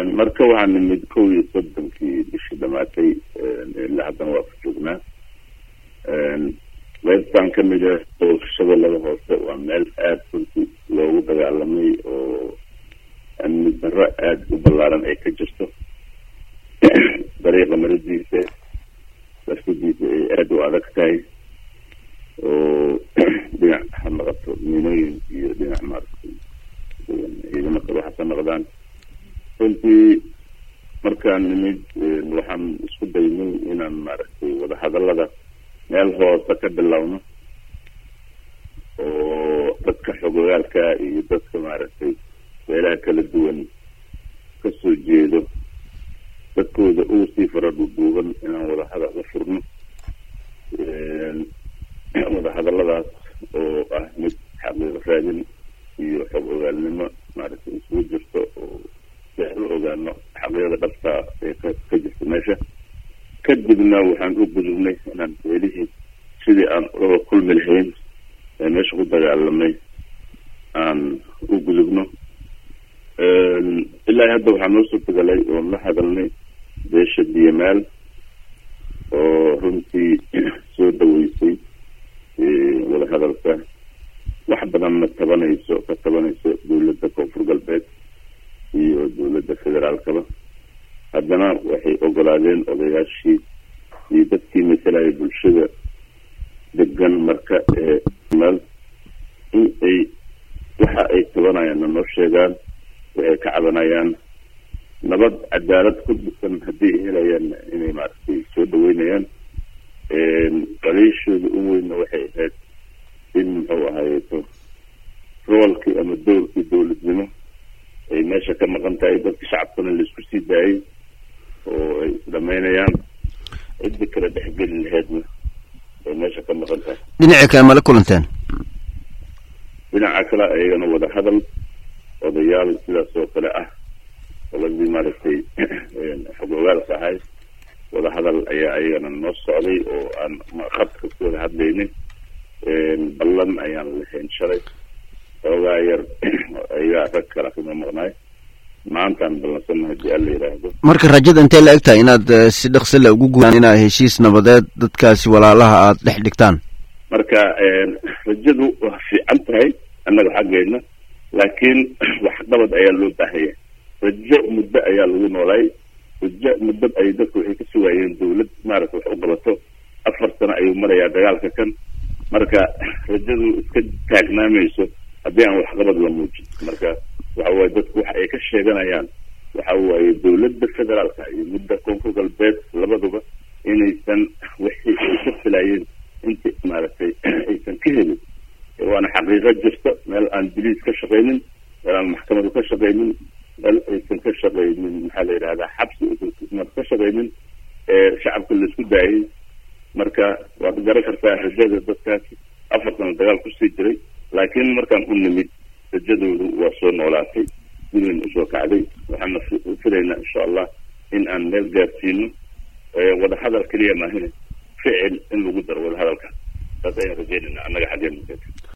marka waxaa nimid kow iyo soddonkii bishii dhamaatay ilaa haddana waa ku joognaa qaybtan kamid ah oo shabeellada hoose waa meel aada runtii loogu dagaalamay oo amni darro aada u ballaaran ay ka jirto dariiqa maradiisa darsidiisa ay aada u adag tahay oo dhinac ha noqoto miinooyin iyo dhinac maaragtay ciidamo kale waxaasa noqdaan runtii markaan nimid waxaan isku daynay inaan maaragtay wadahadallada meel hoose ka bilowno oo dadka xogogaalka iyo dadka maaragtay meelaha kala duwan kasoo jeedo dadkooda ugu sii fara dhuudhuuban inaan wadahadal la furno wadahadalladaas oo ah mid xaqiiqo raadin iyo xog ogaalnimo maaragtay isugu jirto oo si aan u ogaano xaqiiqda dhabtaa ee ka ka jirta meesha kadibna waxaan u gudubnay inaan meelihii sidii aan uga kulmi lahayn ee meesha ku dagaalamay aan u gudubno ilaa hadda waxaa noo suurtagalay oon la hadalnay beesha biyamaal oo runtii soo dhaweysay wadahadalka wax badanna tabanayso ka tabanayso dowladda koonfur galbeed iyo dowladda federaalkaba haddana waxay ogolaadeen odayaashii iyo dadkii masalaya bulshada degan marka ee meel in ay waxa ay tabanayaanna noo sheegaan waxay ka cabanayaan nabad cadaalad ku dhisan haddii ay helayaan inay maaragtay soo dhaweynayaan qaliishooda u weynna waxay ahayd in muxuu ahaayeeto roolkii ama doorkii dowladnimo ay meesha ka maqan tahay dadka shacabkana laisku sii daayay oo ay isdhamaynayaan ciddi kale dhexgeli laheedna ay meesha ka maqan tahay dhinaci kale mala kulanteen dhinaca kale ayagana wada hadal odayaal sidaas oo kale ah oladii maaragtay xog ogaalka ahay wada hadal ayaa ayagana noo socday oo aan khadka ku wada hadlaynay ballan ayaan lahayn shalay xoogaa yar ayagaa rag kala kama maqnaay maantaan ballansanna haddii alla yidhaahdo marka rajada intay la eg tahay inaad si dhaqsi le ugu guudaan inaad heshiis nabadeed dadkaasi walaalaha aada dhex dhigtaan marka rajadu waa fiican tahay annaga xaggeedna laakiin waxqabad ayaa loo baahaya rajo muddo ayaa lagu noolaay rajo muddo ay dadku waxay ka sugaayeen dawlad maaragta wax u qabato afar sano ayuu marayaa dagaalka kan marka rajadu iska taagnaamayso haddii aan waxqabad la muujin marka waxa waaye dadku waxa ay ka sheeganayaan waxa waaye dowladda federaalka iyo midda koonfur galbeed labaduba inaysan wixii ay ka filaayeen inti maaragtay aysan ka helin waana xaqiiqo jirta meel aan biliis ka shaqaynin meel aan maxkamadu ka shaqaynin meel aysan ka shaqaynin maxaa la yidhahdaa xabsi aysan ka shaqaynin ee shacabka laisku daayay marka waad garan kartaa rajada dadkaas afar sano dagaal kusii jiray laakiin markaan u nimid rajadoodu waa soo noolaatay gurigan usoo kacday waxaana filaynaa insha allah in aan meel gaarsiino wadahadal keliya maahine ficil in lagu daro wadahadalka saas ayaan rajeynayna annaga xaggeen